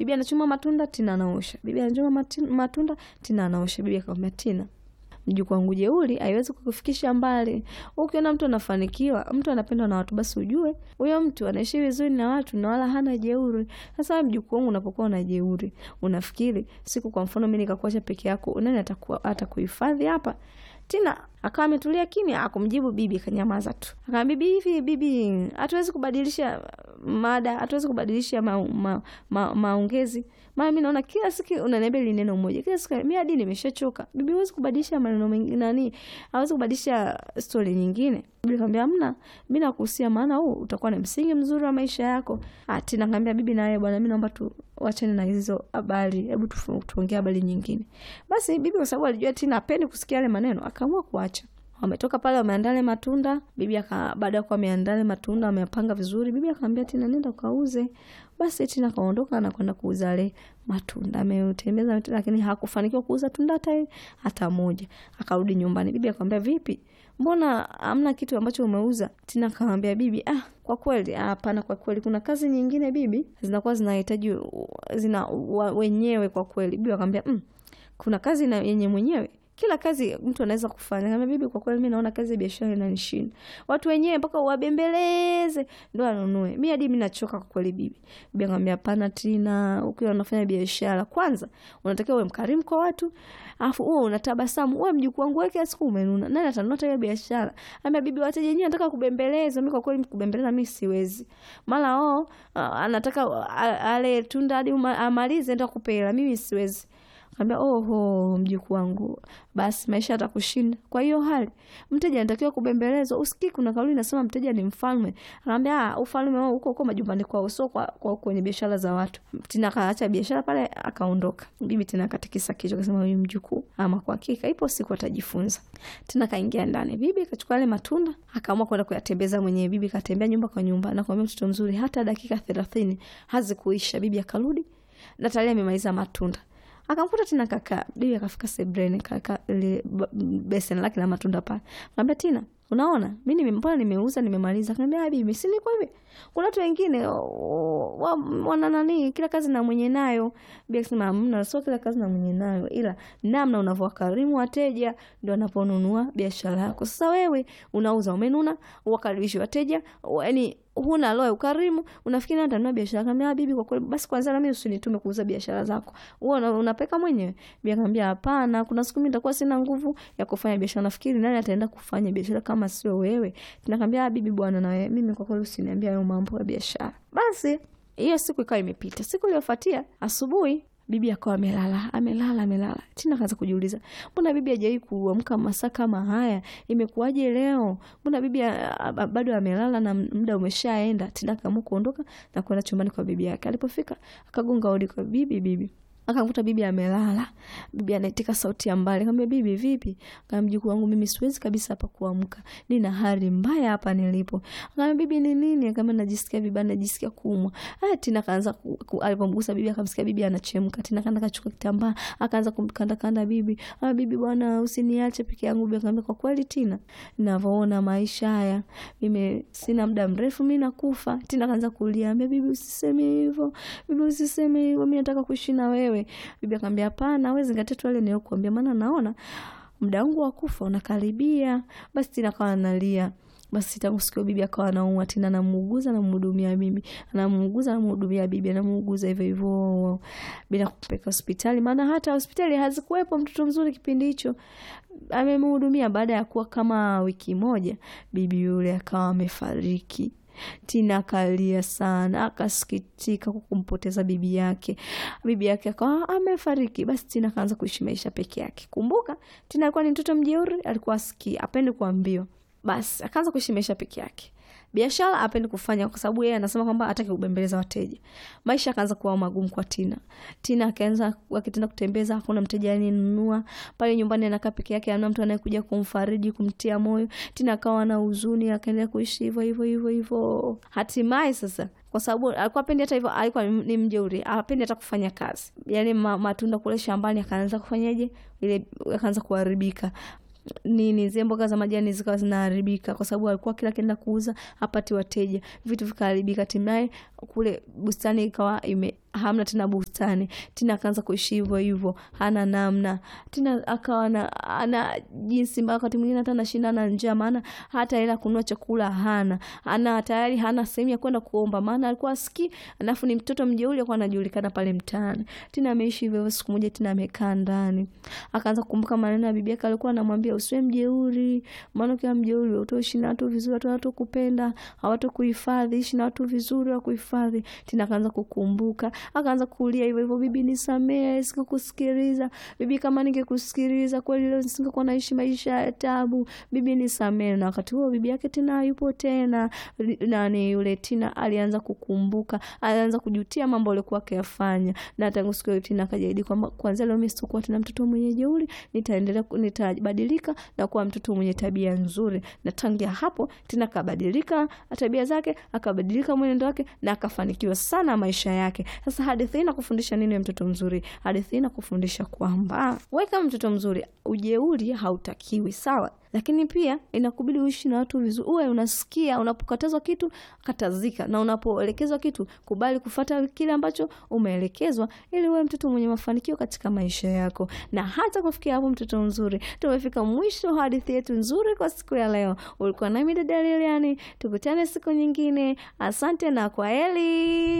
bibi anachuma matunda tina anaosha bibi anachuma mati- matunda tina anaosha bibi akamwambia tina mjukuu wangu jeuri haiwezi kukufikisha mbali ukiona mtu anafanikiwa mtu anapendwa na watu basi ujue huyo mtu anaishi vizuri na watu na wala hana jeuri sasa wewe mjukuu wangu unapokuwa na jeuri unafikiri siku kwa mfano mi nikakuacha peke yako nani atakuwa atakuhifadhi hapa tina akawa ametulia kimya akumjibu bibi akanyamaza tu akamwambia bibi hivi bibi hatuwezi kubadilisha mada hatuwezi kubadilisha maongezi ma, ma, maongezi maana mi naona kila siku unaniambia li neno moja kila siku mi hadi nimeshachoka bibi huwezi kubadilisha maneno mengi nani hawezi kubadilisha stori nyingine bibi akamwambia hamna mi nakuhusia maana huu utakuwa ni msingi mzuri wa maisha yako ah tina kaambia bibi na wewe bwana mi naomba tu wachane na hizo habari hebu tufu- tuongee habari nyingine basi bibi kwa sababu alijua tina apendi kusikia yale maneno akaamua kuacha wametoka pale wameandaa yale matunda bibi aka baada ya kuwa ameandaa yale matunda wameyapanga vizuri bibi akamwambia tina nenda ukauze basi tina akaondoka na kwenda kuuza yale matunda ametembeza matunda, lakini hakufanikiwa kuuza tunda hata hata moja akarudi nyumbani bibi akamwambia vipi mbona hamna kitu ambacho umeuza tina akamwambia bibi ah kwa kweli ah, hapana kwa kweli kuna kazi nyingine bibi zinakuwa zinahitaji zina wa, wenyewe kwa kweli bibi akamwambia mm, kuna kazi na yenye mwenyewe kila kazi mtu anaweza kufanya kama bibi kwa kweli mi naona kazi ya biashara inanishinda watu wenyewe mpaka wabembeleze ndo anunue mi hadi mi nachoka kwa kweli bibi bibi akamwambia hapana tina ukiwa unafanya biashara kwanza unatakiwa uwe mkarimu kwa watu alafu uwe unatabasamu uwe mjukuu wangu wewe kila siku umenuna nani atanunua hiyo biashara ambia bibi wateja wenyewe nataka kubembeleza mi kwa kweli kubembeleza mi siwezi mara o anataka a- ale tunda hadi uma- amalize enda kupela mimi siwezi Kaambia oho, mjukuu wangu, basi maisha yatakushinda. Kwa hiyo hali mteja anatakiwa kubembelezwa. Usikii kuna kauli inasema mteja ni mfalme. Akaambia ah, ufalme wao huko huko majumbani kwao, sio kwa, kwa kwenye biashara za watu. Tina akaacha biashara pale akaondoka. Bibi tena akatikisa kichwa akasema, huyu mjukuu, ama kwa hakika ipo siku atajifunza. Tena kaingia ndani, bibi akachukua yale matunda akaamua kwenda kuyatembeza mwenyewe. Bibi katembea nyumba kwa nyumba, nakwambia mtoto mzuri, hata dakika thelathini hazikuisha, bibi akarudi na tayari amemaliza matunda akamkuta tena kaka bibi akafika sebreni kaka ile ba- beseni lake la matunda pale kaambia tina unaona mi nime- mbona nimeuza nimemaliza kaambia "Ah, bibi si niko hivi kuna watu wengine o- wa- wana nani kila kazi na mwenye nayo bibi akasema hamna sio kila kazi na mwenye nayo ila namna unavyowakarimu wateja ndo anaponunua biashara yako sasa wewe unauza umenuna wakaribishi wateja yani huna roho ya ukarimu unafikiri nani atanunua biashara kaambia bibi kwa kweli basi kwanza nami usinitume kuuza biashara zako huo una- unapeka mwenyewe bi akaambia hapana kuna siku mi nitakuwa sina nguvu ya kufanya biashara nafikiri nani ataenda kufanya biashara kama sio wewe nakaambia "Ah, bibi bwana na wewe mimi kwa kweli usiniambia hayo mambo ya biashara basi hiyo siku ikawa imepita siku iliyofuatia asubuhi bibi akawa amelala amelala amelala tina kaanza kujiuliza mbona bibi hajawai kuamka masaa kama haya imekuwaje leo mbona bibi a- a- bado amelala na muda umeshaenda tina akaamua kuondoka na kwenda chumbani kwa bibi yake alipofika akagonga hodi kwa bibi bibi akamkuta bibi amelala bibi anaitika sauti ya mbali kaambia bibi vipi kama mjukuu wangu mimi siwezi kabisa hapa kuamka nina hali mbaya hapa nilipo kama bibi ni nini kama najisikia vibaya najisikia kuumwa ah tina kaanza ku- ku- alipomgusa bibi akamsikia bibi anachemka tina kaenda kachukua kitambaa akaanza kumkanda kanda bibi ah bibi bwana usiniache peke yangu bibi akamwambia kwa kweli tina ninavyoona maisha haya mimi sina muda mrefu mi nakufa tina kaanza kulia ambia bibi usiseme hivyo bibi usiseme hivyo mi nataka kuishi na wewe bibi akamwambia hapana we zingatia tu yale niliyokuambia maana naona muda wangu wa kufa unakaribia basi tina kawa analia basi tangu siku hiyo bibi akawa anaumwa tena anamuuguza anamhudumia bibi anamuuguza anamhudumia bibi anamuuguza hivyo hivyo bila kupeleka hospitali maana hata hospitali hazikuwepo mtoto mzuri kipindi hicho amemhudumia baada ya kuwa kama wiki moja bibi yule akawa amefariki tina akalia sana akasikitika kwa kumpoteza bibi yake bibi yake akawa amefariki basi tina akaanza kuishi maisha peke yake kumbuka tina alikuwa ni mtoto mjeuri alikuwa asikii apende kuambiwa basi akaanza kuishi maisha peke yake biashara apendi kufanya kwa sababu yeye anasema kwamba hataki kubembeleza wateja maisha akaanza kuwa magumu kwa tina tina akaanza akitenda kutembeza hakuna mteja aninunua pale nyumbani anakaa peke yake ana mtu anayekuja kumfariji kumtia moyo tina akawa na huzuni akaendelea kuishi hivyo hivyo hivyo hivyo hatimaye sasa kwa sababu alikuwa apendi hata hivyo alikuwa ni mjeuri apendi hata kufanya kazi yani ma, matunda kule shambani akaanza kufanyaje ile akaanza kuharibika nini zile mboga za majani zikawa zinaharibika kwa sababu alikuwa kila akienda kuuza hapati wateja vitu vikaharibika hatimaye kule bustani ikawa ime hamna tena bustani. Tina akaanza kuishi hivyo hivyo, hana namna. Tina akawa na ana jinsi mbaya, wakati mwingine hata anashinda na njaa, maana hata hela kununua chakula hana, ana tayari hana sehemu ya kwenda kuomba, maana alikuwa asikii, alafu ni mtoto mjeuri, alikuwa anajulikana pale mtaani. Tina ameishi hivyo hivyo. Siku moja Tina amekaa ndani, akaanza kukumbuka maneno ya bibi yake, alikuwa anamwambia usiwe mjeuri, maana ukiwa mjeuri utaishi na watu vizuri, watu hawatakupenda, hawatakuhifadhi. Ishi na watu vizuri, wakuhifadhi. Tina akaanza kukumbuka akaanza kulia hivyo hivyo, bibi nisamee, sikukusikiliza bibi, kama ningekusikiliza kweli leo nisingekuwa naishi maisha ya tabu, bibi nisamee. Na wakati huo bibi yake tena hayupo tena. Nani yule Tina alianza kukumbuka, alianza kujutia mambo alikuwa akiyafanya, na tangu siku hiyo Tina akajaidi kwamba kuanzia leo mimi sitakuwa tena mtoto mwenye jeuri, nitaendelea nitabadilika na kuwa mtoto mwenye tabia nzuri. Na tangia hapo Tina akabadilika tabia zake, akabadilika mwenendo wake, na akafanikiwa sana maisha yake. Sasa hadithi hii inakufundisha nini, mtoto mzuri? Hadithi hii inakufundisha kwamba wewe kama mtoto mzuri, ujeuri hautakiwi, sawa, lakini pia inakubidi uishi na watu vizuri. Uwe unasikia unapokatazwa kitu, katazika, na unapoelekezwa kitu, kubali kufata kile ambacho umeelekezwa, ili uwe mtoto mwenye mafanikio katika maisha yako. Na hata kufikia hapo, mtoto mzuri, tumefika mwisho wa hadithi yetu nzuri kwa siku ya leo. Ulikuwa nami dada Lilian, tukutane siku nyingine. Asante na kwaheri.